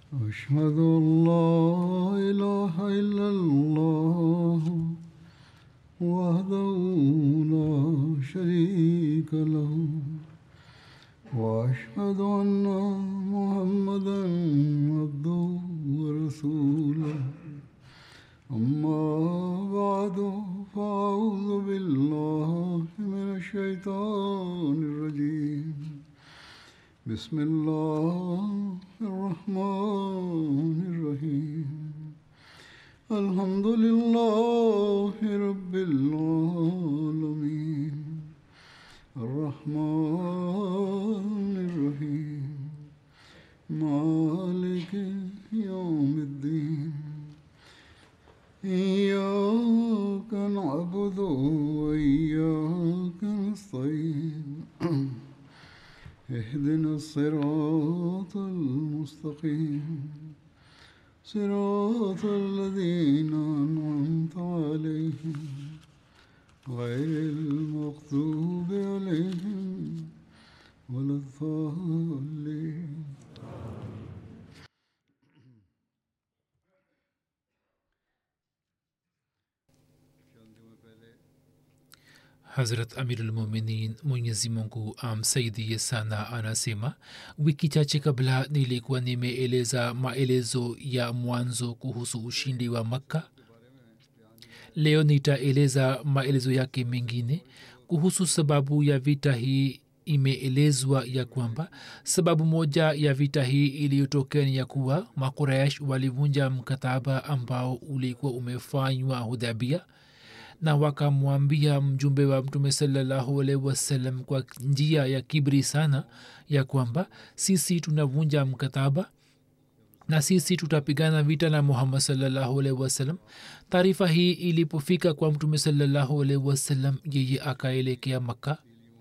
أشهد أن لا إله إلا الله وحده لا شريك له وأشهد أن محمدا عبده ورسوله أما بعد فأعوذ بالله من الشيطان الرجيم بسم الله الرحمن الرحيم الحمد لله رب العالمين الرحمن الرحيم مالك يوم الدين إياك نعبد وإياك نستعين اهدنا الصراط المستقيم صراط الذين أنعمت عليهم غير المغضوب عليهم ولا الضالين Hazrat Amirulmuminin Mwenyezi Mungu amsaidie sana anasema, wiki chache kabla nilikuwa nimeeleza maelezo ya mwanzo kuhusu ushindi wa Makka. Leo nitaeleza maelezo yake mengine kuhusu sababu ya vita hii. Imeelezwa ya kwamba sababu moja ya vita hii iliyotokea ni ya kuwa Makuraish walivunja mkataba ambao ulikuwa umefanywa Hudhabia na wakamwambia mjumbe wa mtume salallahu alaihi wasallam kwa njia ya kibri sana ya kwamba sisi tunavunja mkataba na sisi tutapigana vita na muhammad salallahu alaihi wasallam taarifa hii ilipofika kwa mtume salallahu alaihi wasallam yeye akaelekea makka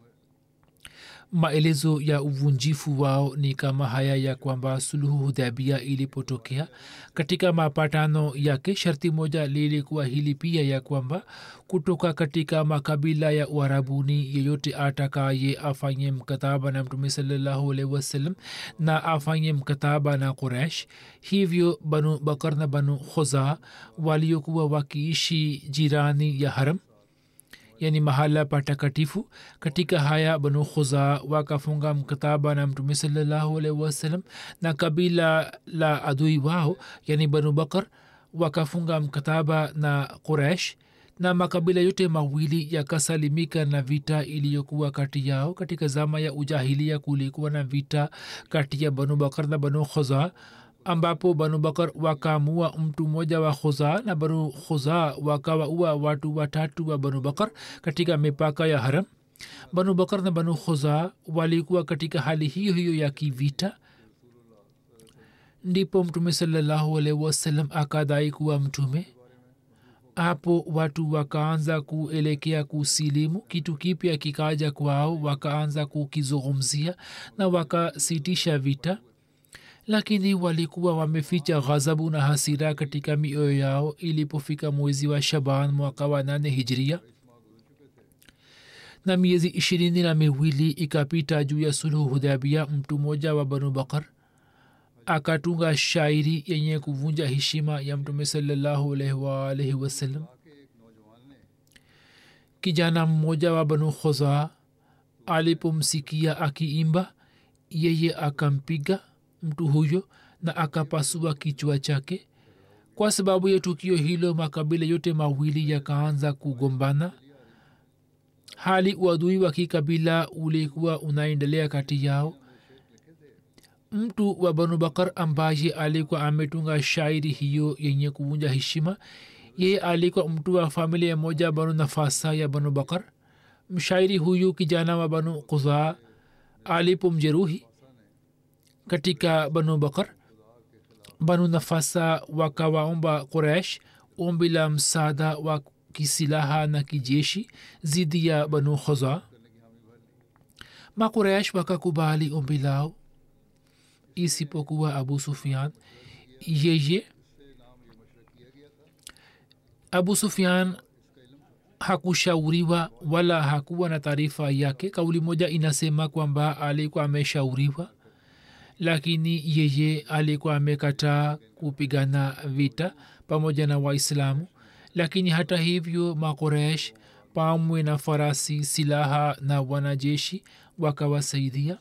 maelezo ya uvunjifu wao ni kama haya ya kwamba suluhu hudhabia ilipotokea katika mapatano yake sharti moja lilikuwa hili pia ya kwamba kutoka katika makabila ya uharabuni yeyote atakaye afanye mkataba na mtume salallahu alaihi wasallam na afanye mkataba na quraish hivyo banu bakar na banu khoza waliokuwa wakiishi jirani ya haram yani mahala patakatifu katika haya banu khuza wakafunga mkataba na mtume salallahu alaihi wasallam na kabila la adui wao yani banu bakar wakafunga mkataba na quraish na makabila yote mawili yakasalimika na vita iliyokuwa kati yao katika zama ya ujahilia kulikuwa na vita kati ya banu bakar na banu khuza ambapo banu bakar wakaamua mtu mmoja wa khuza na banu khuza wakawaua watu watatu wa banu bakar katika mipaka ya haram banu bakar na banu khuza walikuwa katika hali hiyo hiyo ya kivita ndipo mtume salallahu alaihi wasallam akadai kuwa mtume hapo watu wakaanza kuelekea kusilimu kitu kipya kikaja kwao wakaanza kukizungumzia na wakasitisha vita lakini walikuwa wameficha ghadhabu na hasira katika mioyo yao ilipofika mwezi wa shaban mwaka wa nane hijria na miezi ishirini na miwili ikapita juu ya suluhu hudhabia mtu mmoja wa banu bakar akatunga shairi yenye kuvunja heshima ya mtume salallahu alaihi waalaihi wasallam kijana mmoja wa banu khoza alipomsikia akiimba yeye akampiga mtu huyo na akapasua kichwa chake kwa sababu ya tukio hilo makabila yote mawili yakaanza kugombana hali uadui wa kikabila ulikuwa unaendelea kati yao mtu wa banu bakar ambaye alikuwa ametunga shairi hiyo yenye kuvunja heshima yeye alikuwa mtu wa familia moja banu nafasa ya banu bakar mshairi huyu kijana wa banu kuzaa alipomjeruhi katika banu bakar banu nafasa wakawaomba quraish ombi la msaada wa kisilaha na kijeshi zidi ya banu khoza makuraish wakakubali ombi lao isipokuwa abu sufian yeye abu sufian hakushauriwa wala hakuwa na taarifa yake kauli moja inasema kwamba alikuwa ameshauriwa lakini yeye alikuwa amekataa kupigana vita pamoja na waislamu lakini hata hivyo makoresh pamwe na farasi silaha na wanajeshi wakawasaidia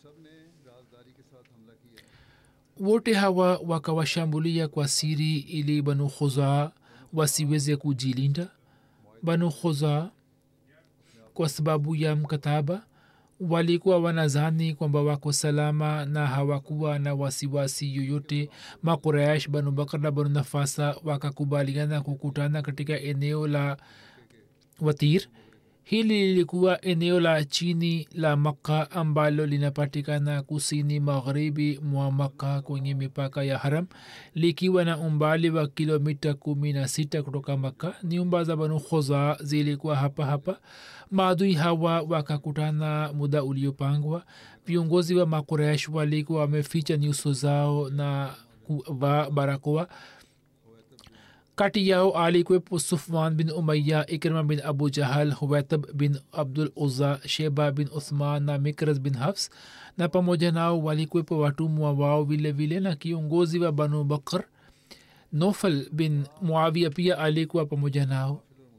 wote hawa wakawashambulia kwa siri ili banu khuzaa wasiweze kujilinda banu khuzaa kwa sababu ya mkataba walikuwa wanazani kwamba wako salama na hawakuwa na wasiwasi yoyote makuraish banu bakar na banu nafasa wakakubaliana kukutana katika eneo la watir hili lilikuwa eneo la chini la makka ambalo linapatikana kusini magharibi mwa makka kwenye mipaka ya haram likiwa na umbali wa kilomita kumi na sita kutoka makka nyumba za banu khoza zilikuwa hapa hapa maadui hawa wakakutana muda uliopangwa viongozi wa makuresh walikuwa wameficha nyuso zao na kuvaa barakoa kati yao alikwepo sufwan bin umaya ikrima bin abu jahal huwaitab bin abdul uzza sheba bin uthman na mikras bin hafs na pamoja nao walikwepo watumwa wao vile vile na kiongozi wa banu bakr nofal bin muavia pia alikuwa pamoja nao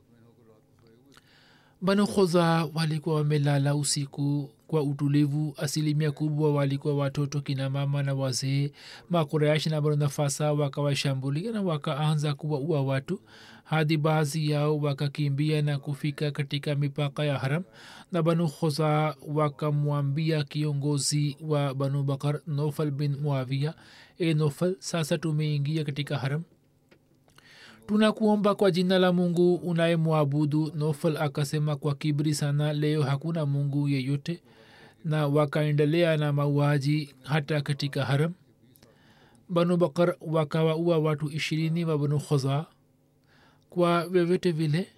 banu khoza walikuwa wamelala usiku kwa utulivu asilimia kubwa walikuwa watoto kina mama na wazee makuraish na banu nafasa wakawashambulia na wakaanza kuwaua watu hadi baadhi yao wakakimbia na kufika katika mipaka ya haram na banu khoza wakamwambia kiongozi wa banu bakar nofal bin muavia e nofal sasa tumeingia katika haram tunakuomba kwa jina la mungu unayemwabudu nofal akasema kwa kibri sana leo hakuna mungu yeyote na wakaendelea na mauaji hata katika haram banu bakar wakawaua watu ishirini wa banu khoza kwa vyovyote vile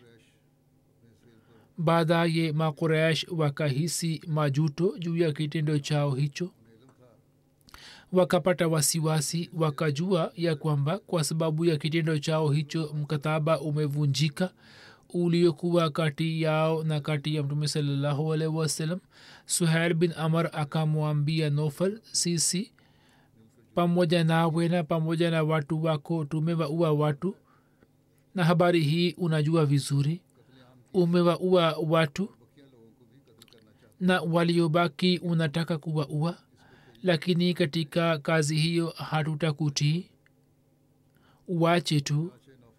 baadaye makuraish wakahisi majuto juu ya kitendo chao hicho wakapata wasiwasi wakajua ya kwamba kwa sababu ya kitendo chao hicho mkataba umevunjika uliokuwa kati yao na kati ya mtume salallahu alaihi wasallam suhail bin amar akamwambia nofal sisi pamoja nawe na pamoja na watu wako tumewaua watu na habari hii unajua vizuri umewaua watu na waliobaki unataka kuwaua lakini katika kazi hiyo hatutakutii wache tu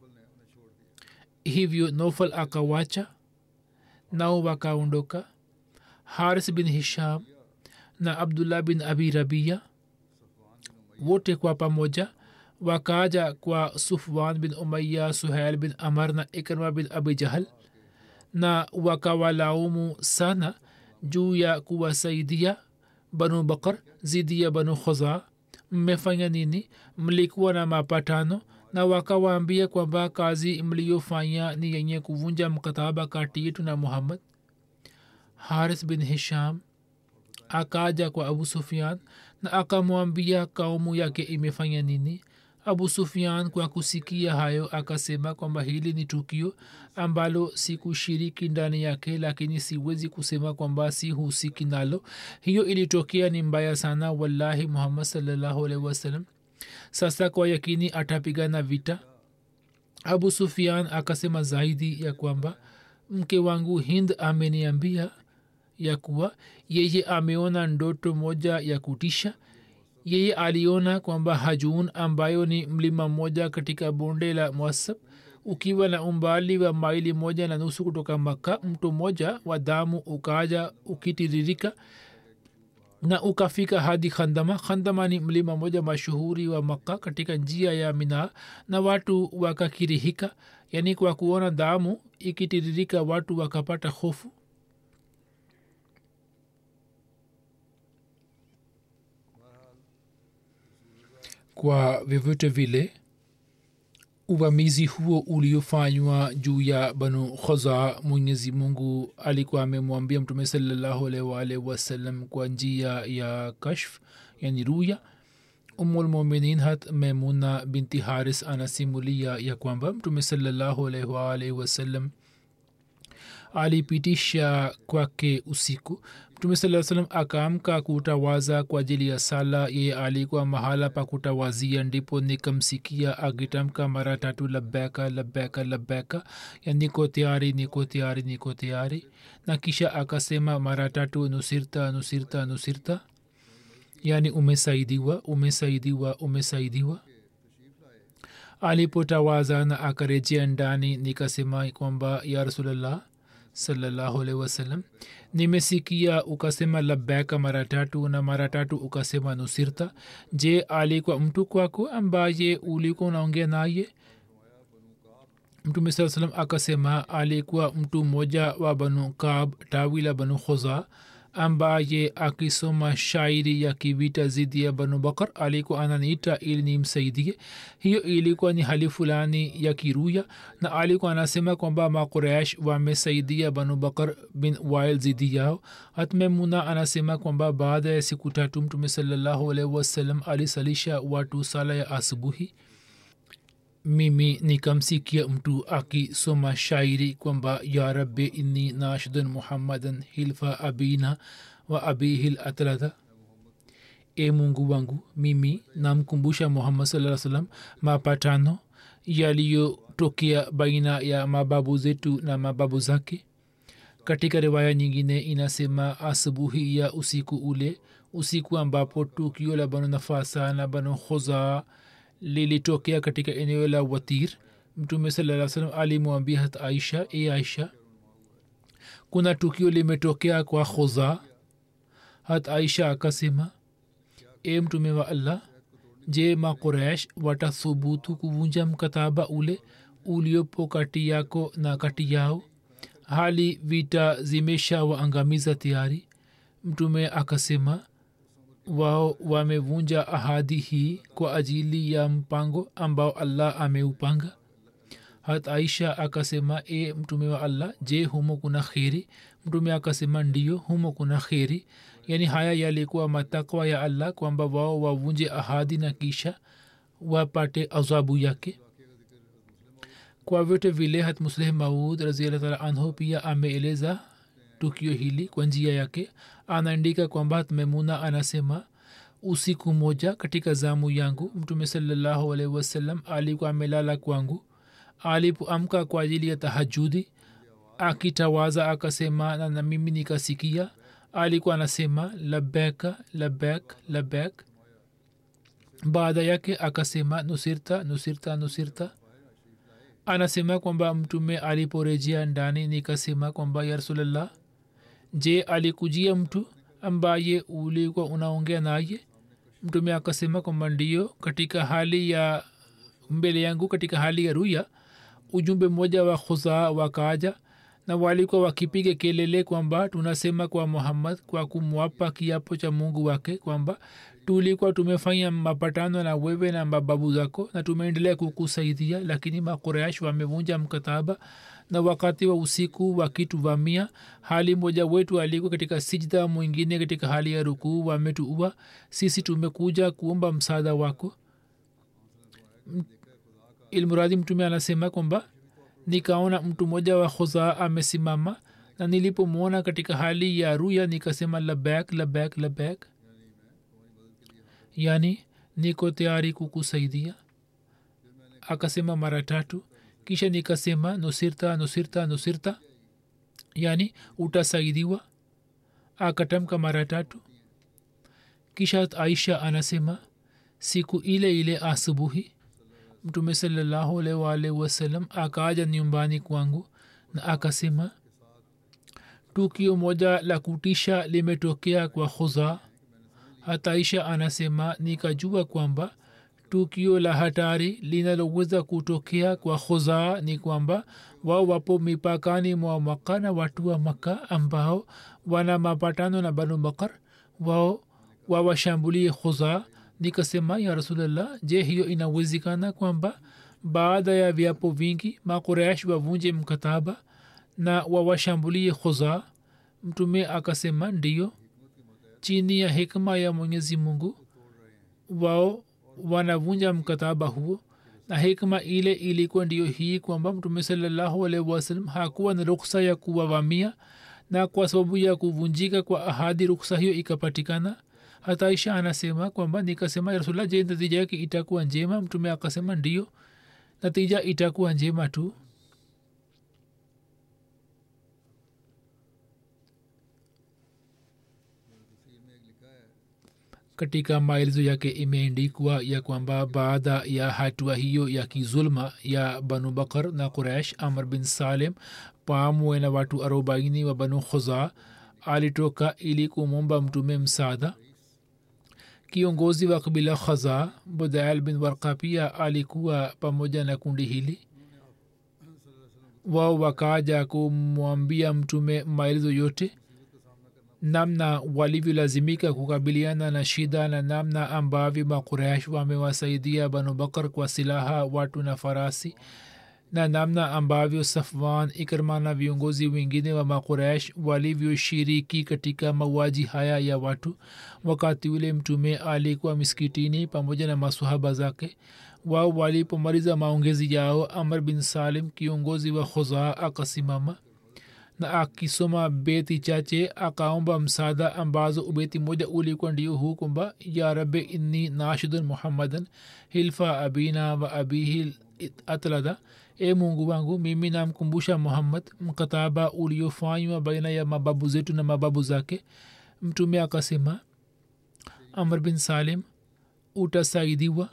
hivyo nofal akawacha nao wakaondoka haris bin hisham na abdullah bin abi rabia wote kwa pamoja wakaja kwa sufwan bin umaya suhail bin amar na ikrma bin abi jahal na wakawalaumu sana juu ya kuwasaidia banu bakar zidi ya banu khoza mmefanya nini mlikuwa na mapatano na wakawaambia kwamba kazi mliyofanya ni yenye kuvunja mkataba kati yetu na muhammad haris bin hisham akaja kwa abu sufian na akamwambia kaumu yake imefanya nini abu sufian kwa kusikia hayo akasema kwamba hili ni tukio ambalo sikushiriki ndani yake lakini siwezi kusema kwamba sihusiki nalo hiyo ilitokea ni mbaya sana wallahi muhammad salllahu alaihi wasallam sasa kwa yakini atapigana vita abu sufian akasema zaidi ya kwamba mke wangu hind ameniambia ya kuwa yeye ameona ndoto moja ya kutisha yeye aliona kwamba hajun ambayo ni mlima mmoja katika bonde la mwasab ukiwa na umbali wa maili moja na nusu kutoka maka mto mmoja wa damu ukaja ukitiririka na ukafika hadi khandama khandama ni mlima moja mashuhuri wa makka katika njia ya mina na watu wakakirihika yaani kwa kuona damu ikitiririka watu wakapata hofu kwa vyovyote vile uvamizi huo uliofanywa juu ya banu khoza mwenyezi mungu alikuwa amemwambia mtume salallahu alaihi waalihi wasallam kwa njia ya kashf yani ruya umulmuminin hat memuna binti haris anasimulia ya kwamba mtume salallahu alaihi waalihi wasallam alipitisha kwake usiku mtume saa salam akaamka kutawaza kwa ajili ya sala yeye alikuwa mahala pa kutawazia ndipo nikamsikia akitamka mara tatu labeka labeka labeka ya niko tayari niko tayari niko tayari na kisha akasema mara tatu nusirta nusirta nusirta yaani umesaidiwa umesaidiwa umesaidiwa alipotawaza na akarejea ndani nikasema kwamba ya rasulllah salallahu alaihi wasallam nimesikia ukasema labeka mara tatu na mara tatu ukasema nusirta je alikuwa mtu kwako ambaye ulikuwa unaongea naye mtume saa salam akasema alikuwa mtu mmoja wa banu kab tawi la banu khoza ambaye akisoma shairi ya kivita zidi ya banu bakar alikuwa ananiita ili nimsaidie hiyo ilikuwa ni hali fulani ya kiruya na alikuwa anasema kwamba makuresh wamesaidia banu bakar bin wail zidi yao hatmemuna anasema kwamba baada ya siku tatu mtume salallahu alaihi wasallam alisalisha watu sala ya asubuhi mimi nikamsikia mtu akisoma shairi kwamba ya rabbi inni nashidun muhammadan hilfa abina wa abihil atlatha e mungu wangu mimi namkumbusha muhammad saa salam mapatano yaliyotokea baina ya mababu zetu na mababu zake katika riwaya nyingine inasema asubuhi ya usiku ule usiku ambapo tukio la banu nafasa na banu khozaa lilitokea katika eneo la watir mtume saa salam alimwambia hat aisha e aisha kuna tukio limetokea kwa khoza hat aisha akasema e mtume wa allah je makuresh watathubutu kuvunja mkataba ule uliopo kati yako na kati yao hali vita zimesha waangamiza tayari mtume akasema wao wamevunja ahadi hii kwa ajili ya mpango ambao allah ameupanga hat aisha akasema e mtume wa allah je humo kuna kheri mtume akasema ndio humo kuna kheri yaani haya yalikuwa matakwa ya allah kwamba wao wavunje ahadi na kisha wapate azabu yake kwa vyote vile hat musleh maud raziallah taala anhu pia ameeleza tukio hili kwa njia yake anaandika kwamba memuna anasema usiku moja katika zamu yangu mtume salallahu alaihi wasallam alikuwa amelala kwangu alipoamka kwa ajili ya tahajudi akitawaza akasema na, na mimi nikasikia alikuwa anasema labeka labek labek baada yake akasema nusirta nusirta nusirta anasema kwamba mtume aliporejea ndani nikasema kwamba ya rasulllah je alikujia mtu ambaye ulikuwa unaongea naye mtume akasema kwamba ndio katika hali ya mbele yangu katika hali ya ruya ujumbe mmoja wa khuzaa wakaaja na walikuwa wakipiga kelele kwamba tunasema kwa muhammad kwa kumwapa kiapo cha mungu wake kwamba tulikuwa tumefanya mapatano na wewe na mababu zako na tumeendelea kukusaidia lakini makureash wamevunja mkataba na wakati wa usiku wakituvamia hali moja wetu alikuwa katika sijda mwingine katika hali ya rukuu wametuua sisi tumekuja kuomba msaada wako ilmuradi mtume anasema kwamba nikaona mtu mmoja wa khuzaa amesimama na nilipomwona katika hali ya ruya nikasema labek labek labek yani niko tayari kukusaidia akasema mara tatu kisha nikasema nusirta nusirta nusirta yani utasaidiwa akatamka mara tatu kisha aisha anasema siku ile ile asubuhi mtume salallahu alaihi waalihi wasallam akaja nyumbani kwangu na akasema tukio moja la kutisha limetokea kwa khuzaa hataisha anasema nikajua kwamba tukio la hatari linaloweza kutokea kwa khuzaa ni kwamba wao wapo mipakani mwa maka na watu wa maka ambao wana mapatano na banu bakar wao wawashambulie khuzaa nikasema ya rasulllah je hiyo inawezekana kwamba baada ya viapo vingi makuresh wavunje mkataba na wawashambulie khuzaa mtume akasema ndiyo chini ya hikma ya mwenyezi mungu wao wanavunja mkataba huo na hikma ile ilikuwa ndiyo hii kwamba mtume salallahu alaihi wasallam hakuwa na ruksa ya kuwavamia na kwa sababu ya kuvunjika kwa ahadi ruksa hiyo ikapatikana hata isha anasema kwamba nikasema rasulla je natija yake itakuwa njema mtume akasema ndio natija itakuwa njema tu katika maelezo yake imeendikwa ya kwamba baada ya hatua hiyo ya kizulma ya banu bakar na quraish amr bin salim pamwe na watu arobaini wa banu khuza alitoka ili kumwomba mtume msaada kiongozi wa kabila khaza budail bin warka pia alikuwa pamoja na kundi hili wao wakaja kumwambia mtume maelezo yote namna walivyolazimika kukabiliana na shida na namna ambavyo makuraish wamewasaidia banu bakar kwa silaha watu na farasi na namna ambavyo safwan ikrma na viongozi wengine wa makuraish walivyoshiriki katika mauaji haya ya watu wakati ule mtume alikuwa miskitini pamoja na masahaba zake wao walipomaliza maongezi yao amr bin salim kiongozi wa khuzaa akasimama na akisoma beti chache akaomba msaada ambazo ubeti moja ulikuwa ndio huu kwamba ya rabe inni nashidun muhammadan hilfa abina wa abihi atlada e mungu wangu mimi namkumbusha muhammad mkataba uliofanywa baina ya mababu zetu na mababu zake mtume akasema amr bin salim utasaidiwa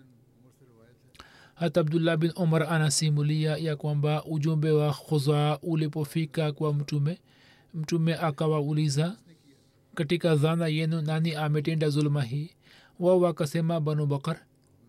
hata abdullah bin umar anasimulia ya kwamba ujumbe wa khuzaa ulipofika kwa mtume mtume akawauliza katika dhana yenu nani ametenda zuluma hii wao wakasema banu bakar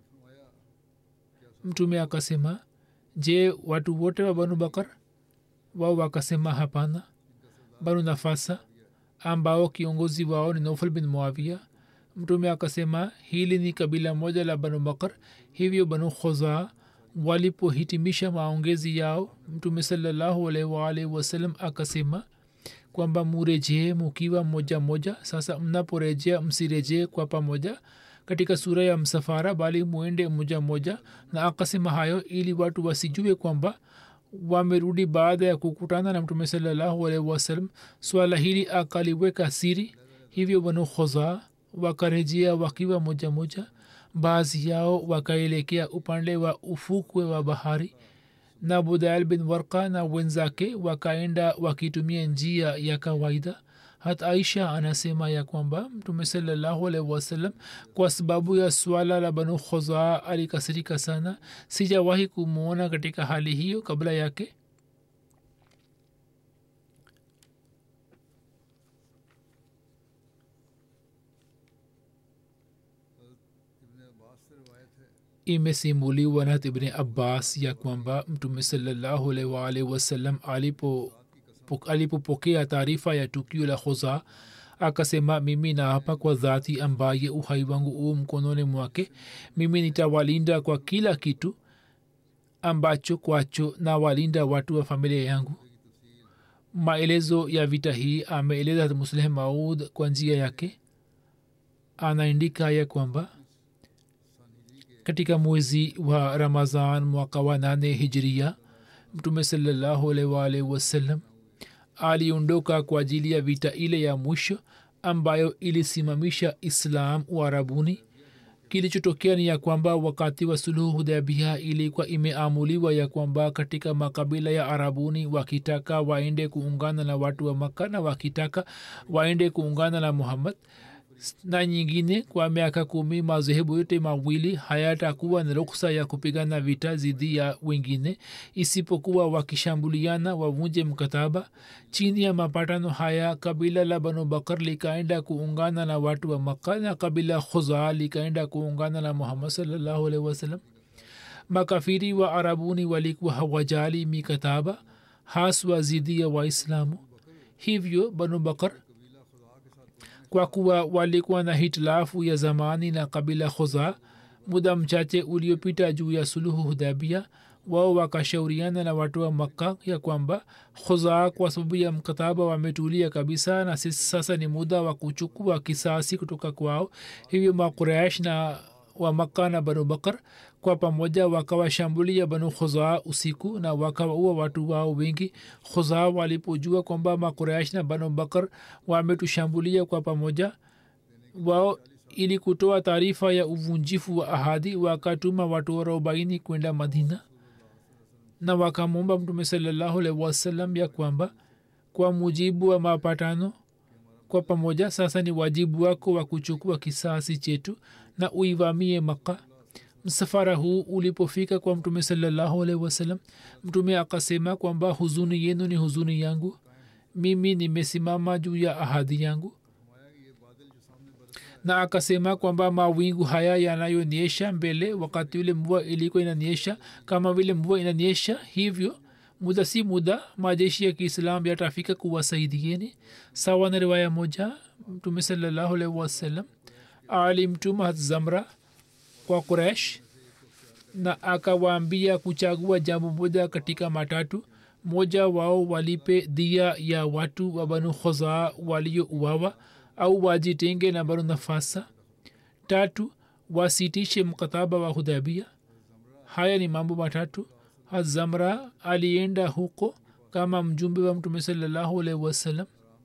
mtume akasema je watu wote wa banu bakar wao wakasema hapana banu nafasa ambao kiongozi wao ni nofal bin muavia mtume akasema hili ni kabila moja la banu bakar hivyo banu khoza walipohitimisha maongezi yao mtume salallahu alaihi waalihi wasallam akasema kwamba murejee mukiwa moja moja sasa mnaporejea msirejee kwa pamoja katika sura ya msafara bali muende moja moja na akasema hayo ili watu wasijue kwamba wamerudi baada ya kukutana na mtume salallahu alaihi wasallam swala hili akaliweka siri hivyo banu khozaa wakarejea wakiwa moja moja baadhi yao wakaelekea upande wa ufukwe wa bahari na budail bin warka na wenzake wakaenda wakitumia njia ya kawaida hata aisha anasema ya kwamba mtume salallahu alaihi wasallam kwa sababu ya swala la banu khozaa alikasirika sana sijawahi kumwona katika hali hiyo kabla yake imesimuliwa na ibni abbas ya kwamba mtume salallahu alaihi waalihi wasallam alipo alipopokea taarifa ya tukio la khoza akasema mimi naapa kwa dhati ambaye uhai wangu huu mkononi mwake mimi nitawalinda kwa kila kitu ambacho kwacho nawalinda watu wa familia yangu maelezo ya vita hii ameeleza musleh maud kwa njia yake anaandika ya kwamba katika mwezi wa ramazan mwaka wa nane hijria mtume salallahu alaihi waalihi wasallam aliondoka kwa ajili ya vita ile ya mwisho ambayo ilisimamisha islam uarabuni kilichotokea ni ya kwamba wakati wa suluhu hudabia ilikuwa imeamuliwa ya kwamba katika makabila ya arabuni wakitaka waende kuungana na watu wa makka na wakitaka waende kuungana na muhammad na nyingine kwa miaka kumi madhehebu yote mawili hayatakuwa na ruksa ya kupigana vita dhidi ya wengine isipokuwa wakishambuliana wavunje mkataba chini ya mapatano haya kabila la banu bakar likaenda kuungana na watu wa makka na kabila khuzaa likaenda kuungana na muhammad salllahu alaihi wasallam makafiri wa arabuni walikuwa hawajali mikataba haswa dhidi ya waislamu hivyo banu bakar kwa kuwa walikuwa na hitilafu ya zamani na kabila khoza muda mchache uliopita juu ya suluhu hudabia wao wakashauriana na watu wa makka ya kwamba khuzaa kwa sababu ya mkataba wametulia kabisa na sisi sasa ni muda wa kuchukua kisasi kutoka kwao hivyo makuraish na wa makka na banu bakar kwa pamoja wakawashambulia banu khuzaa usiku na wakawaua watu wao wengi khuzaa walipojua kwamba makuraish na banu bakar wametushambulia kwa pamoja wao ili kutoa taarifa ya uvunjifu wa ahadi wakatuma watu arobaini kwenda madina na wakamwomba mtume salallahu alaihi wasallam ya kwamba kwa mujibu wa mapatano kwa pamoja sasa ni wajibu wako wa kuchukua kisasi chetu na uivamie maka msafara huu ulipofika kwa mtume salallahu alaihi wasallam mtume akasema kwamba huzuni yenu ni huzuni yangu mimi nimesimama juu ya ahadi yangu na akasema kwamba mawingu haya yanayonyesha mbele wakati ule mvua ilikuwa inanyesha kama vile mvua inanyesha hivyo muda si muda majeshi ya kiislam yatafika kuwasaidieni sawa na riwaya moja mtume salallahu alaihi wasallam alimtuma zamra kwa kuresh na akawaambia kuchagua jambo moja katika matatu moja wao walipe dhia ya watu wa banu khozaa waliouawa au wajitenge na banu nafasa tatu wasitishe mkataba wa hudhabia haya ni mambo matatu hazamra alienda huko kama mjumbe wa mtume salallahu alaihi wasallam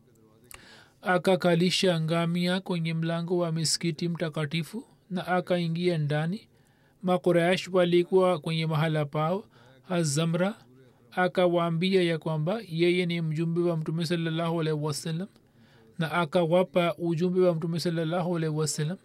akakalisha ngamia kwenye mlango wa miskiti mtakatifu na akaingia ndani makuraish walikuwa kwenye mahala pao hazamra akawaambia ya kwamba yeye ni mjumbe wa mtume salallahu alaihi wasallam na akawapa ujumbe wa mtume salallahu alaihi wasallam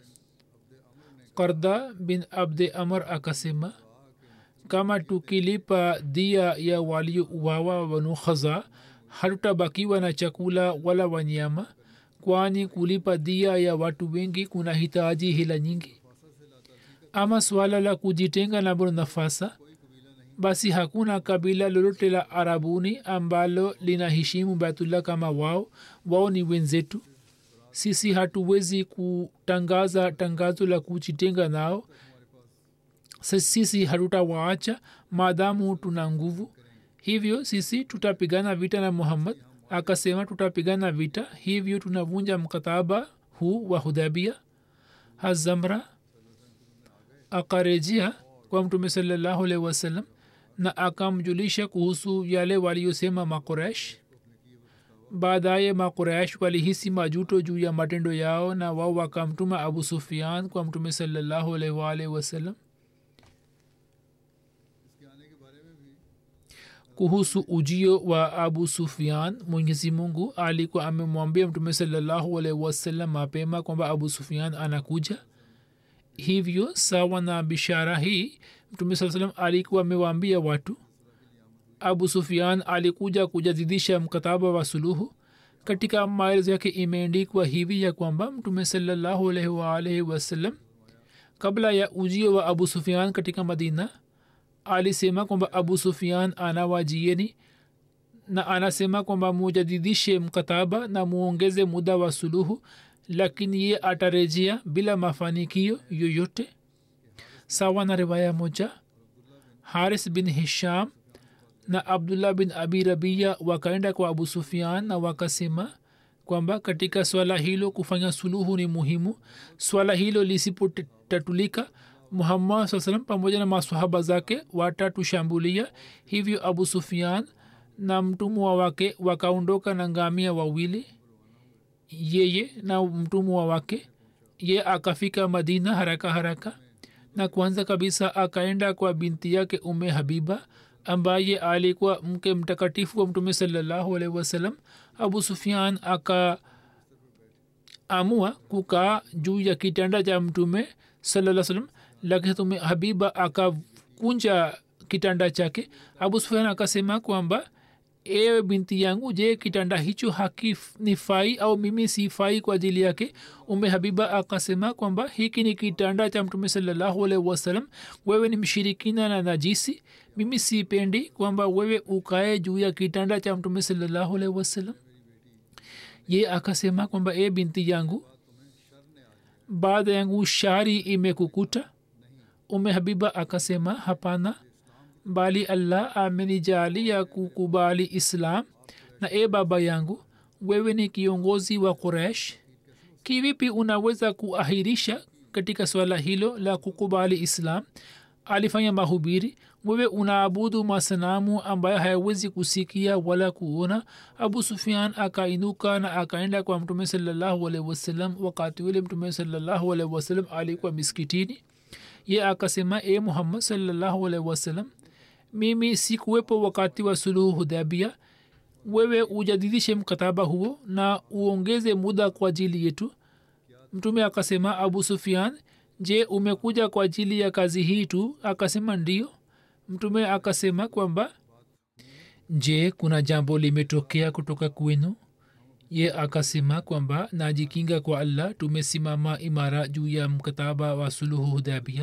karda bin abde amr akasema kama tukilipa dia ya waliouawa wanu khaza hatutabakiwa na chakula wala wanyama kwani kulipa dia ya watu wengi kuna hitaji hila nyingi ama swala la kujitenga na bnu nafasa basi hakuna kabila lolote la arabuni ambalo linaheshimu baitullah kama wao wao ni wenzetu sisi hatuwezi kutangaza tangazo la kujitenga nao sisi hatutawaacha maadamu tuna nguvu hivyo sisi tutapigana vita na muhammad akasema tutapigana vita hivyo tunavunja mkataba huu wa hudhabia hazamra akarejea kwa mtume salallahu alaihi wasallam na akamjulisha kuhusu yale waliyosema makoresh baadaye makoresh walihisi majuto juu ya matendo yao na wao wakamtuma abu sufian kwa mtume salallahu alaihi waalihi wasallam kuhusu ujio wa abu sufian mwenyezi mungu alikuwa amemwambia mtume salallahu alaihi wasallam mapema kwamba abu sufian anakuja hivyo sawa na bishara hii mtume saa salam alikuwa amewaambia watu abu sufian alikuja kujadidisha mkataba wa suluhu katika maelezo yake imeendikwa hivi ya kwamba mtume salallahu alaihi waalaihi wasallam kabla ya ujio wa abu sufian katika madina alisema kwamba abu sufian anawajieni na anasema kwamba mujadidishe mkataba na muongeze muda wa suluhu lakini ye atarejea bila mafanikio yoyote sawa na riwaya moja haris bin hisham na abdullah bin abi rabia wakaenda kwa abu sufian na wakasema kwamba katika swala hilo kufanya suluhu ni muhimu swala hilo lisipotatulika muhammad saa salam pamoja na masahaba zake watatushambulia hivyo abu sufian na mtumwa wake wakaondoka na ngamia wawili yeye na mtumwa wake ye akafika madina haraka haraka na kwanza kabisa akaenda kwa binti yake ume habiba ambaye alikuwa mke mtakatifu wa mtume salallahu alaihi wasallam abu sufian akaamua kukaa juu ya kitanda cha mtume salaa salam lakini tume habiba akakunja kitanda chake abu sufian akasema kwamba ewe binti yangu je kitanda hicho hakinifai au mimi sifai kwa ajili yake ume habiba akasema kwamba hiki ni kitanda cha mtume salallahu alaihi wasalam wewe ni mshirikina na najisi mimi sipendi kwamba wewe ukae juu ya kitanda cha mtume salallahu alaihi wasalam ye akasema kwamba e binti yangu baada yangu shari imekukuta ume habiba akasema hapana bali allah amenijalia kukubali islam na e baba yangu wewe ni kiongozi wa quraish kivipi unaweza kuahirisha katika swala hilo la kukubali islam alifanya mahubiri wewe unaabudu masanamu ambayo hayawezi kusikia wala kuona abu sufian akainuka na akaenda kwa mtume salallahu alaihi wasallam wakati ule mtume salallahu alaihi wasallam alikuwa miskitini ye akasema e muhammad salallahu alaihi wasallam mimi sikuwepo wakati wa suluhu hudabia wewe ujadidishe mkataba huo na uongeze muda kwa ajili yetu mtume akasema abu sufian je umekuja kwa ajili ya kazi hii tu akasema ndio mtume akasema kwamba je kuna jambo limetokea kutoka kwenu ye akasema kwamba najikinga kwa allah tumesimama imara juu ya mkataba wa suluhu hudabia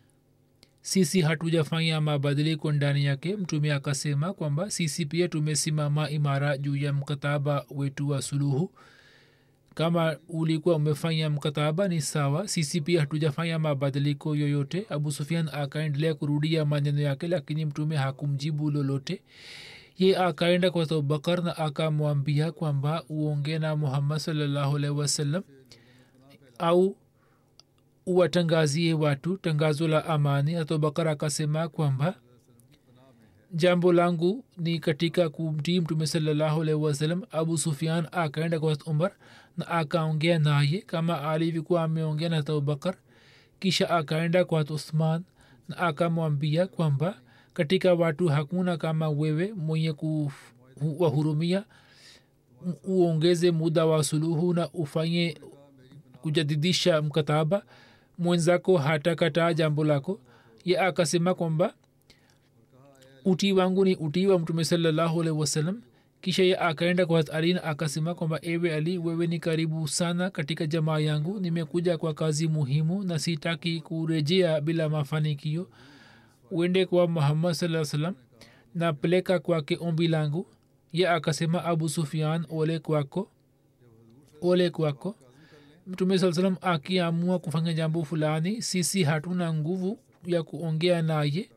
sisi hatujafanya mabadiliko ndani yake mtume akasema kwamba sisi pia tumesimama imara juu ya mkataba wetu wa suluhu kama ulikuwa umefanya mkataba ni sawa sisi pia hatujafanya mabadiliko yoyote abu sufian akaendelea kurudia maneno yake lakini mtume hakumjibu lolote ye akaenda kwa abubakar na akamwambia kwamba uonge na muhammad salllahu alaihi wasallam au uwatangazie watu tangazo la amani abubakar akasema kwamba jambo langu ni katika kumtii mtume salallahu alaihi wasallam abu sufian akaenda kwa umar na akaongea naye kama alivyokuwa ameongea na abubakar kisha akaenda kwa uthman na akamwambia kwamba katika watu hakuna kama wewe mwenye kuwahurumia uongeze muda wa suluhu na ufanye kujadidisha mkataba mwenzako hatakataa jambo lako ye akasema kwamba utii wangu ni utii wa mtume salallahu alaihi wasallam kisha ye akaenda kwa ali na akasema kwamba ewe ali wewe ni karibu sana katika jamaa yangu nimekuja kwa kazi muhimu na sitaki kurejea bila mafanikio uende kwa muhammad saa salam na peleka kwake ombi langu ye akasema abu sufian ole kwako ole kwako mtume saa salam akiamua kufanya jambo fulani sisi hatuna nguvu ya kuongea naye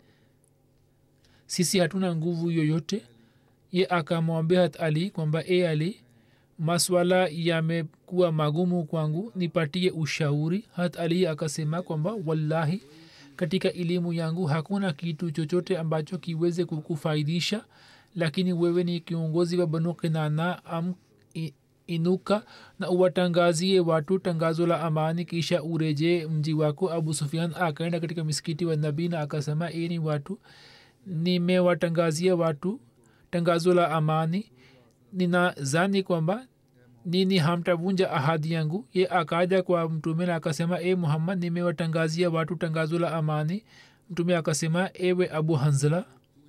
sisi hatuna nguvu yoyote ye akamwambia hat ali kwamba e ali maswala yamekuwa magumu kwangu nipatie ushauri hat ali akasema kwamba wallahi katika elimu yangu hakuna kitu chochote ambacho kiweze kukufaidisha lakini wewe ni kiongozi wa banu kinana am inuka na uwatangazie watu tangazo la amani kisha ureje mji wako abu sufian akaenda katika misikiti wa nabii na akasema ini watu nimewatangazia watu tangazo la amani ninazani kwamba nini hamtavunja ahadi yangu ye akaja kwa mtume na akasema e muhammad nimewatangazia watu tangazo la amani mtume akasema ewe abu hanzala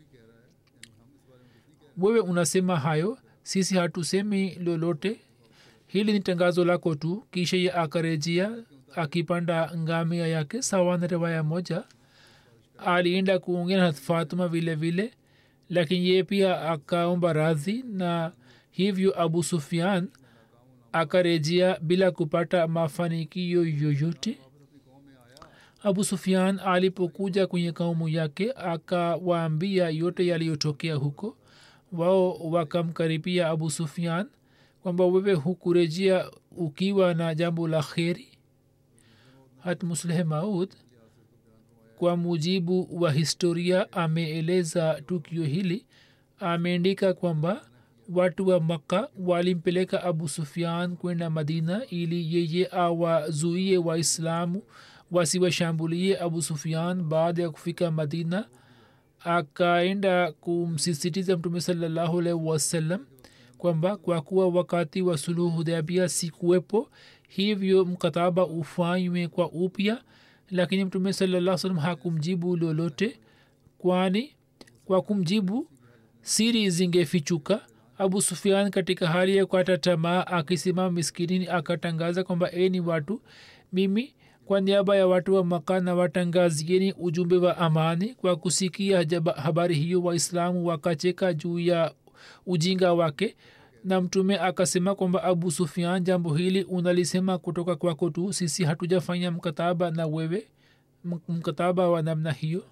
wewe unasema hayo sisi hatusemi lolote hili ni tangazo lako tu kisha ye akarejea akipanda ngamia yake sawa na riwaya moja alienda kuongea na fatuma vile vile lakini ye pia akaomba radhi na hivyo abu sufian akarejea bila kupata mafanikio yoyote abu sufian alipokuja kwenye kaumu yake akawaambia yote yaliyotokea huko wao wakamkaribia abu sufian kwamba wewe hukurejea ukiwa na jambo la kheri hat musleh maud kwa mujibu wa historia ameeleza tukio hili ameandika kwamba watu wa makka walimpeleka abu sufian kwenda madina ili yeye awazuie waislamu wasiwashambulie abu sufian baada ya kufika madina akaenda kumsisitiza mtume salallahu alaihi wasallam kwamba kwa kuwa wakati wa suluhu hudabia sikuwepo hivyo mkataba ufanywe kwa upya lakini mtume salaa salam hakumjibu lolote kwani kwa kumjibu siri zingefichuka abu sufian katika hali ya kukata tamaa akisimama miskinini akatangaza kwamba eni watu mimi kwa niaba ya watu wa maka na watangazieni ujumbe wa amani kwa kusikia habari hiyo waislamu wakacheka juu ya ujinga wake na mtume akasema kwamba abu sufian jambo hili unalisema kutoka kwako tu sisi hatujafanya mkataba na wewe mkataba wa namna hiyo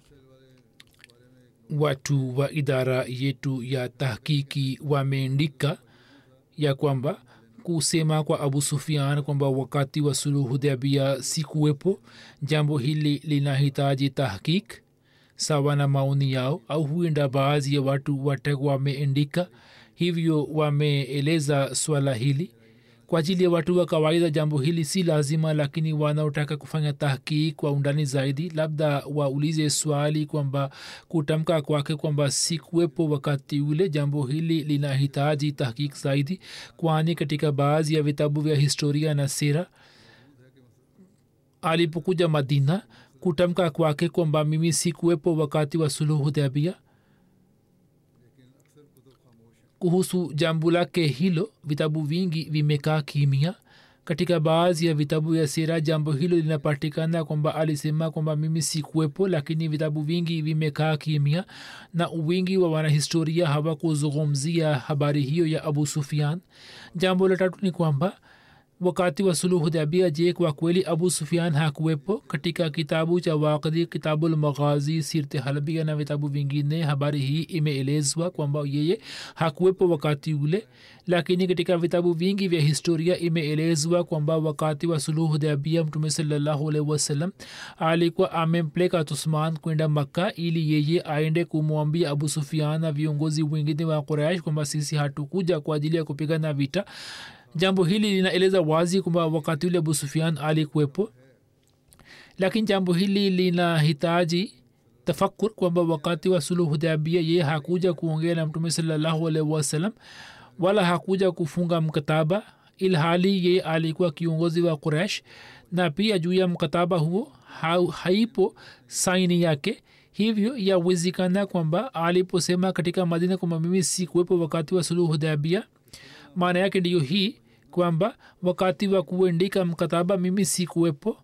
watu wa idara yetu ya tahkiki wameandika ya kwamba kusema kwa abu sufian kwamba wakati wa suluhudhabia si kuwepo jambo hili linahitaji tahkik sawa na maoni yao au huenda baadhi ya watu watakuwa wameendika hivyo wameeleza swala hili kwa ajili ya watu wa kawaida jambo hili si lazima lakini wanaotaka kufanya tahkik kwa undani zaidi labda waulize swali kwamba kutamka kwake kwamba si kuwepo wakati ule jambo hili linahitaji tahkik zaidi kwani katika baadhi ya vitabu vya historia na sera alipokuja madina kutamka kwake kwamba mimi si kuwepo wakati wa suluhu dhabia kuhusu jambo lake hilo vitabu vingi vimekaa kimia katika baadhi ya vitabu ya sera jambo hilo linapatikana kwamba alisema kwamba mimi si kuwepo lakini vitabu vingi vimekaa kimia na wingi wa wanahistoria hawakuzungumzia habari hiyo ya abu sufian jambo la tatu ni kwamba wakati wa suluhu dhabia je kwa kweli abu sufian hakuwepo katika kitabu cha wakdi kitabul maghazi sirte halbia na vitabu vingine habari hii imeelezwa kwamba yeye hakuwepo wakati ule lakini katika vitabu vingi vya historia imeelezwa kwamba wakati wa suluhu dhabia mtume salallahu alaihi wasallam alikuwa amempeleka tusman kwenda makka ili yeye aende kumwambia abu sufian na viongozi wengine wa quraish kwamba sisi hatukuja kwa ajili ya kupigana vita jambo hili linaeleza wazi kwamba wakati ule abu sufian alikuwepo lakini jambo hili linahitaji tafakur kwamba wakati wa suluhudhabia ye hakuja kuongea na mtume salallahu alaihi wasallam wala hakuja kufunga mkataba ilhali ye alikuwa kiongozi wa quraish na pia juu ya mkataba huo ha, haipo saini yake hivyo yawezekana kwamba aliposema katika madina kwamba mimi si kuwepo wakati wa suluhudhabia maana yake ndiyo hii kwamba wakati wa kuendika mkataba mimi si kuwepo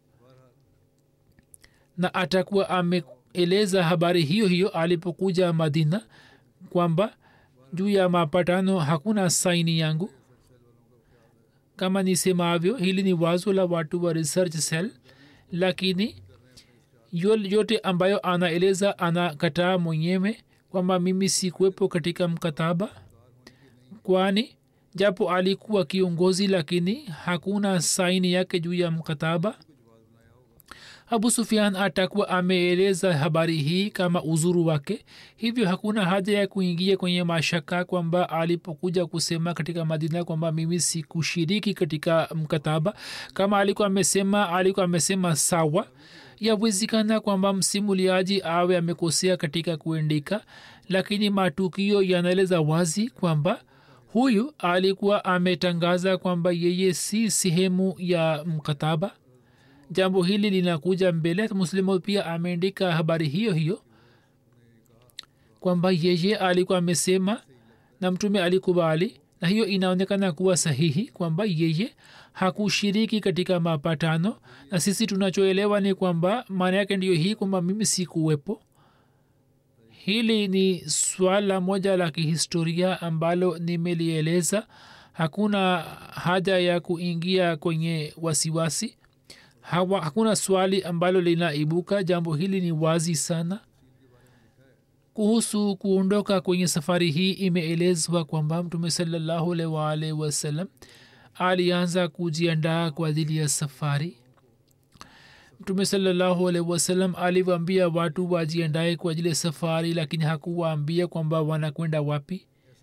na atakuwa ameeleza habari hiyo hiyo alipokuja madina kwamba juu ya mapatano hakuna saini yangu kama nisemavyo hili ni wazo la watu wa research cell lakini yote ambayo anaeleza anakataa mwenyewe kwamba mimi sikuwepo katika mkataba kwani japo alikuwa kiongozi lakini hakuna saini yake juu ya mkataba abu sufian atakuwa ameeleza habari hii kama uzuru wake hivyo hakuna haja ya kuingia kwenye mashaka kwamba alipokuja kusema katika madina kwamba mimi sikushiriki katika mkataba kama alikuwa amesema alikuwa amesema sawa yawezekana kwamba msimuliaji awe amekosea katika kuendika lakini matukio yanaeleza wazi kwamba huyu alikuwa ametangaza kwamba yeye si sehemu ya mkataba jambo hili linakuja mbele muslimu pia ameandika habari hiyo hiyo kwamba yeye alikuwa amesema na mtume alikubali na hiyo inaonekana kuwa sahihi kwamba yeye hakushiriki katika mapatano na sisi tunachoelewa ni kwamba maana yake ndiyo hii kwamba mimi sikuwepo hili ni swala moja la kihistoria ambalo nimelieleza hakuna haja ya kuingia kwenye wasiwasi Hawa, hakuna swali ambalo linaibuka jambo hili ni wazi sana kuhusu kuondoka kwenye safari hii imeelezwa kwamba mtume salallahu alaihi waalihi wasallam alianza kujiandaa kwa ajili ya safari mtume salallahu alaihi wasallam aliwaambia watu wajiandae kwa ajili ya safari lakini hakuwaambia kwamba wanakwenda wapi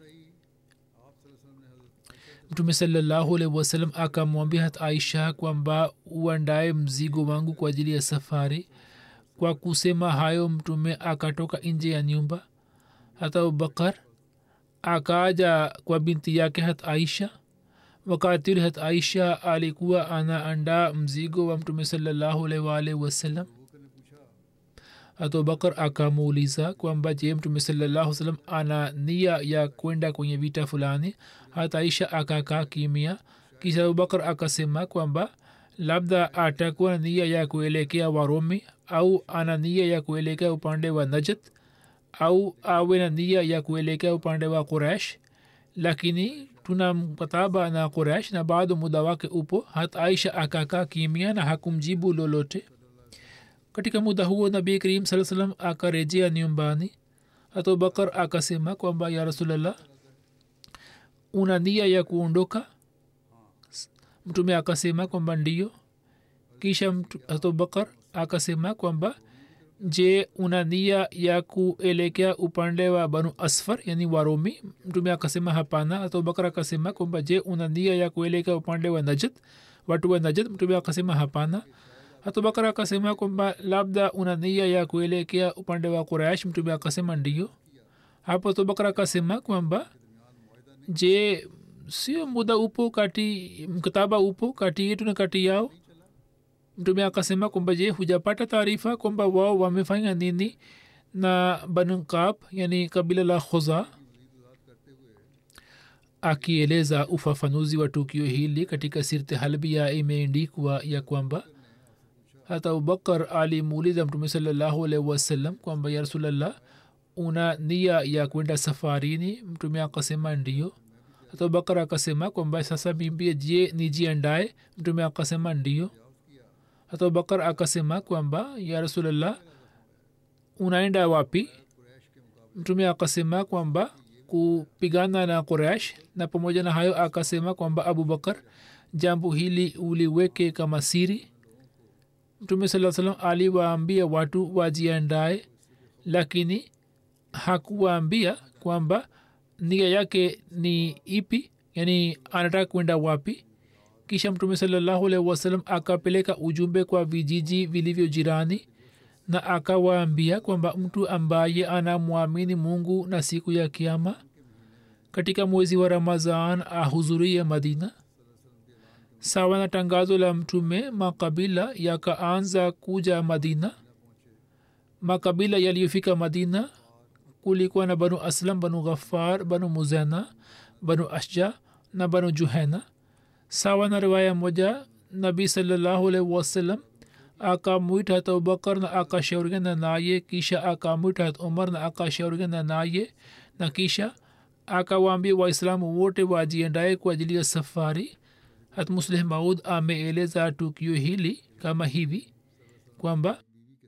mtume salallahu alaihi wasallam akamwambia hat aisha kwamba uandae mzigo wangu kwa ajili ya safari kwa kusema hayo mtume akatoka nje ya nyumba hata abubakar akaja kwa binti yake hat aisha wakati ule hat aisha alikuwa anaandaa mzigo wa mtume salallahu alaihi waalihi wasallam abubakar akamuuliza kwamba je mtume salallahu salam ana nia ya kwenda kwenye vita fulani hata aisha akakaa kimia kisha abubakar akasema kwamba labda atakuwa na nia ya kuelekea warumi au ana nia ya kuelekea upande wa najat au awe na nia ya kuelekea upande wa quraish lakini tuna mkataba na quraish na bado muda wake upo hata aisha akakaa kimia na hakumjibu lolote katika muda huo nabii karim saa salam akarejea nyumbani abubakar akasema kwamba ya rasulllah una nia ya kuondoka mtume akasema kwamba ndio kisha abubakar akasema kwamba je una nia ya kuelekea upande wa banu asfar yani warumi mtume akasema hapana abubakar akasema kwamba je una nia ya kuelekea upande wa najad watu wa najad mtume akasema hapana abubakar akasema kwamba labda una nia ya kuelekea upande wa quraish mtume akasema ndio hapo abubakar akasema kwamba je sio muda upo kati mkataba upo kati yetu na kati yao mtume akasema kwamba je hujapata taarifa kwamba wao wamefanya nini na bankab yani kabila la khoza akieleza ufafanuzi wa tukio hili katika sirte halbia imeendikwa ya kwamba hata abubakar alimuuliza mtume salallahu alaihi wasallam kwamba ya rasulllah una nia ya kwenda safarini mtume akasema ndio hata abubakar akasema kwamba sasa bimbie je nijiandae mtume akasema ndio hata abubakar akasema kwamba ya rasulllah unaenda wapi mtume akasema kwamba kupigana na qurash na pamoja na hayo akasema kwamba abubakar jambo hili uliweke kama siri mtume saa salam aliwaambia watu wajiandae lakini hakuwaambia kwamba nia yake ni ipi yani anataka kwenda wapi kisha mtume salallahu alaihi wasallam akapeleka ujumbe kwa vijiji vilivyo jirani na akawaambia kwamba mtu ambaye anamwamini mungu na siku ya kiama katika mwezi wa ramazan ahudhurie madina sawa na tangazo la mtume makabila yakaanza kuja madina makabila yaliyofika madina kulikuwa na banu aslam banu ghafar banu muzena banu ashja na banu juhena sawa na riwaya moja nabii salallahu alaihi wasallam akamwita hata abubakar na akashauriana naye kisha akamwita hata umar na akashauriana naye na kisha akawaambia waislamu wote wajiendae kwa ajili ya safari hat musleh maud ameeleza tukio hili kama hivi kwamba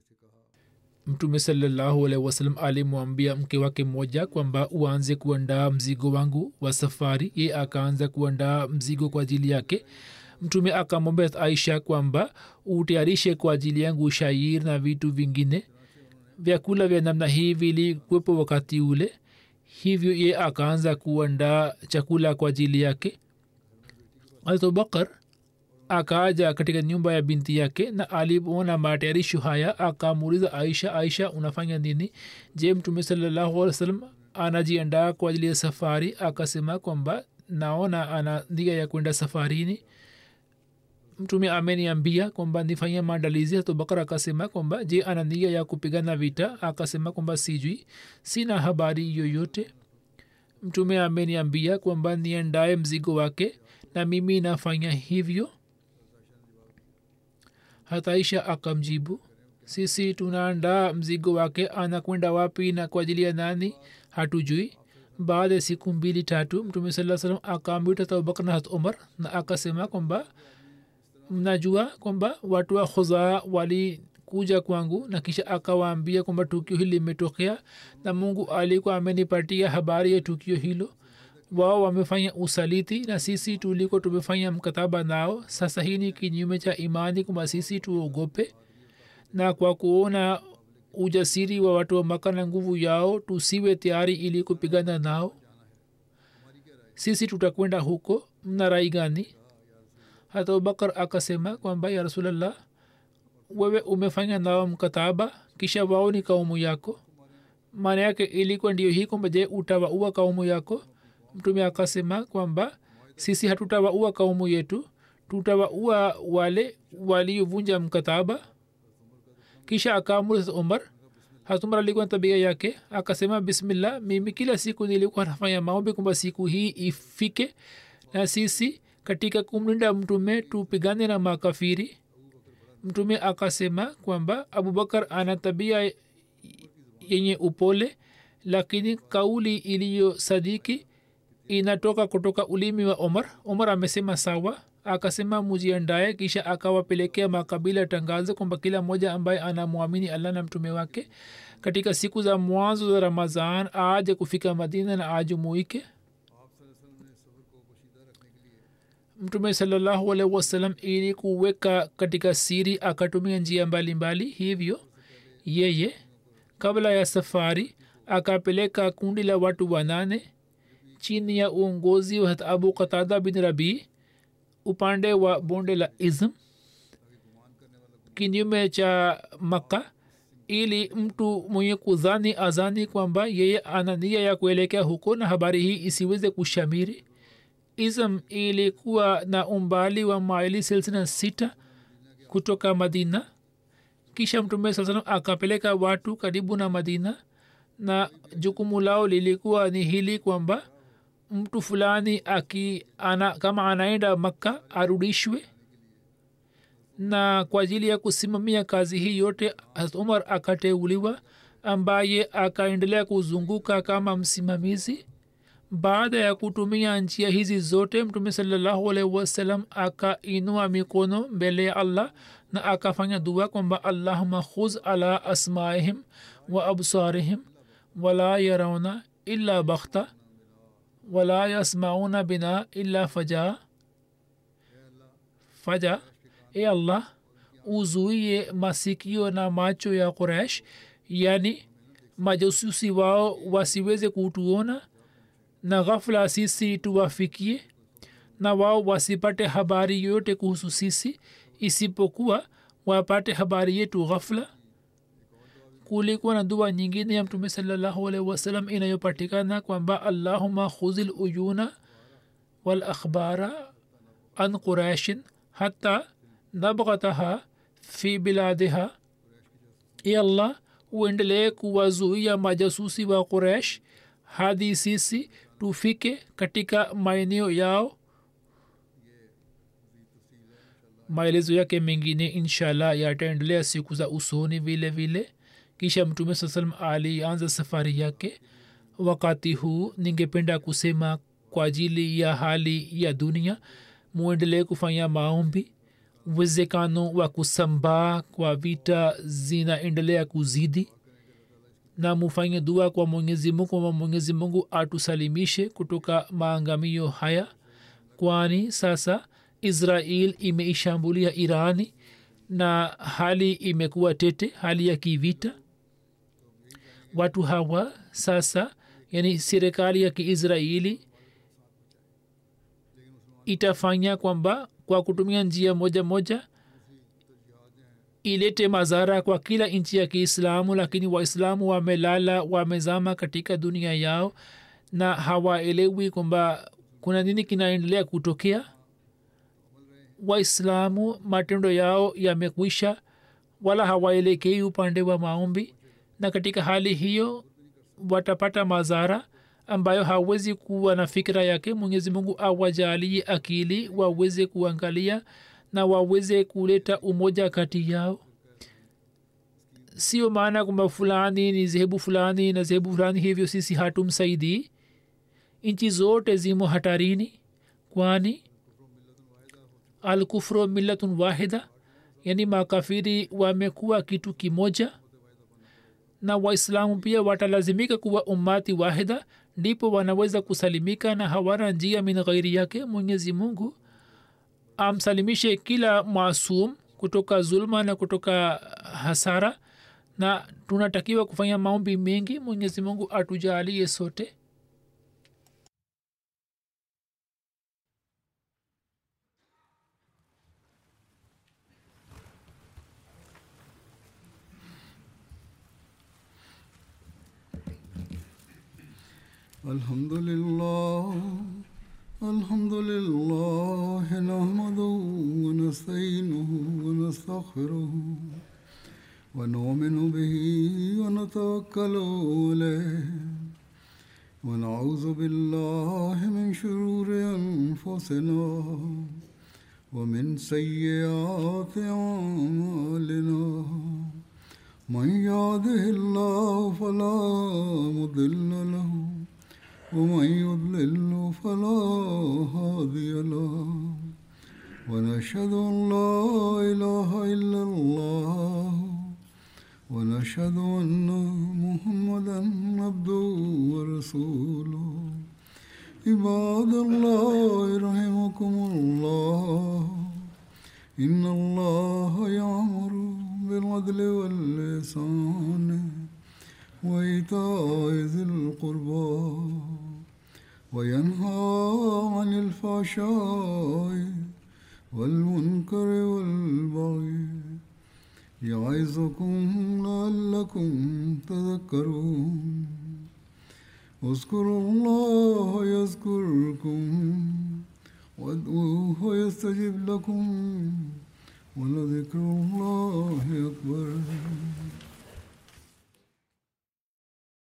mtume salallahu alaihi wasallam alimwambia mke wake mmoja kwamba uanze kuandaa mzigo wangu wa safari ye akaanza kuandaa mzigo kwa ajili yake mtume akamwambia aisha kwamba utayarishe kwa ajili yangu shair na vitu vingine vyakula vya namna hii vilikuwepo wakati ule hivyo ye akaanza kuandaa chakula kwa ajili yake abubakar akaaja katika nyumba ya binti yake na alipoona matayarisho haya akamuuliza aisha aisha unafanya nini je mtume salallahu alih wa sallam anajiandaa kwa ajili ya safari akasema kwamba naona ana nia ya kwenda safarini mtume ameniambia kwamba nifanye maandalizi abubakar akasema kwamba je ana nia ya kupigana vita akasema kwamba sijui sina habari yoyote mtume ameniambia kwamba niandae mzigo wake na mimi nafanya hivyo hataisha akamjibu sisi tunaandaa mzigo wake anakwenda wapi na kwa ajili ya nani hatujui baada ya siku mbili tatu mtume saa salam akamwita abubakar na hat umar na akasema kwamba mnajua kwamba watu wa khuzaa walikuja kwangu na kisha akawaambia kwamba tukio hili limetokea na mungu alikuwa amenipatia habari ya tukio hilo wao wamefanya usaliti na sisi tuliko tumefanya mkataba nao sasa hii ni kinyume cha imani kwamba sisi tuogope na kwa kuona ujasiri wa watu wa maka na nguvu yao tusiwe tayari ili kupigana nao sisi tutakwenda huko mna rai gani hata abubakar akasema kwamba ya rasulllah wewe umefanya nao mkataba kisha wao ni kaumu yako maana yake ilikuwa ndio hii kwamba je utawaua kaumu yako mtume akasema kwamba sisi hatutawaua kaumu yetu tutawaua wale waliovunja mkataba kisha akaamuru umar hatumar alikuwa na tabia yake akasema bismillah mimi kila siku nilikuwa nafanya maombi kwamba siku hii ifike na sisi katika kumlinda mtume tupigane na makafiri mtume akasema kwamba abubakar ana tabia yenye upole lakini kauli iliyo sadiki inatoka kutoka ulimi wa omar omar amesema sawa akasema mujiandae kisha akawapelekea makabila tangazo kwamba kila mmoja ambaye anamwamini allah na mtume wake katika siku za mwanzo za ramazan aje kufika madina na ajumuike mtume salallahu alaihi wasallam ili kuweka katika siri akatumia njia mbalimbali mbali. hivyo yeye kabla ya safari akapeleka kundi la watu wanane chini ya uongozi wa abu qatada bin rabii upande wa bonde la izm kinyume cha makka ili mtu mwenye kudhani azani kwamba yeye ana nia ya kuelekea huko na habari hii isiweze kushamiri ism ilikuwa na umbali wa maili silsina sita kutoka madina kisha mtume saa salam akapeleka watu karibu na madina na jukumu lao lilikuwa ni hili kwamba mtu fulani aki ana, kama anaenda makka arudishwe na kwa ajili ya kusimamia kazi hii yote umar akateuliwa ambaye akaendelea kuzunguka kama msimamizi baada ya kutumia njia hizi zote mtume salallahu alaihi wasallam akainua mikono mbele ya allah na akafanya dua kwamba allahuma khuz ala asmaihim wa absarihim wala yarauna illa bakhta wala yasmauna bina illa faja faja e allah uzuie masikio na macho ya quraish yani majasusi wao wasiweze kutuona na ghafla sisi tuwafikie na wao wasipate habari yoyote kuhusu sisi isipokuwa wapate habari yetu ghafla kulikuwa na dua nyingine ya mtume salallahu alaihi wasallam inayopatikana kwamba allahuma khuzil uyuna wal akhbara an quraishin hata nabghataha fi biladiha e allah uendelee kuwazuia majasusi wa quraish hadi sisi tufike katika maeneo yao maelezo yake mengine inshallah yataendelea siku za usoni vile vile kisha mtume saa salam alianza safari yake wakati huu ningependa kusema kwa ajili ya hali ya dunia muendelee kufanya maombi uwezekano wa kusambaa kwa vita zinaendelea kuzidi na mufanye dua kwa mwenyezi mungu kwamba mwenyezi mungu atusalimishe kutoka maangamio haya kwani sasa israel imeishambulia irani na hali imekuwa tete hali ya kivita watu hawa sasa yani serikali ya kiisraeli itafanya kwamba kwa kutumia njia moja moja ilete madhara kwa kila nchi ya kiislamu lakini waislamu wamelala wamezama katika dunia yao na hawaelewi kwamba kuna nini kinaendelea kutokea waislamu matendo yao yamekwisha wala hawaelekei upande wa maombi na katika hali hiyo watapata madhara ambayo hawezi kuwa na fikira yake mwenyezi mungu awajalie akili waweze kuangalia na waweze kuleta umoja kati yao sio maana kwamba fulani ni zehebu fulani na zehebu fulani hivyo sisi hatumsaidii nchi zote zimo hatarini kwani alkufru millatun wahida yani makafiri wamekuwa kitu kimoja na waislamu pia watalazimika kuwa ummati wahida ndipo wanaweza kusalimika na hawana njia min ghairi yake mwenyezi mungu amsalimishe kila masum kutoka zulma na kutoka hasara na tunatakiwa kufanya maombi mengi mwenyezi mungu atujalie sote الحمد لله الحمد لله نحمده ونستعينه ونستغفره ونؤمن به ونتوكل عليه ونعوذ بالله من شرور انفسنا ومن سيئات اعمالنا من يهده الله فلا مضل له ومن يضلل فلا هادي له ونشهد ان لا اله الا الله ونشهد ان محمدا عبده ورسوله عباد الله رحمكم الله إن الله يأمر بالعدل واللسان وإيتاء ذي القربى وينهى عن الفحشاء والمنكر والبغي يعظكم لعلكم تذكرون اذكروا الله يذكركم وادعوه يستجب لكم ولذكر الله أكبر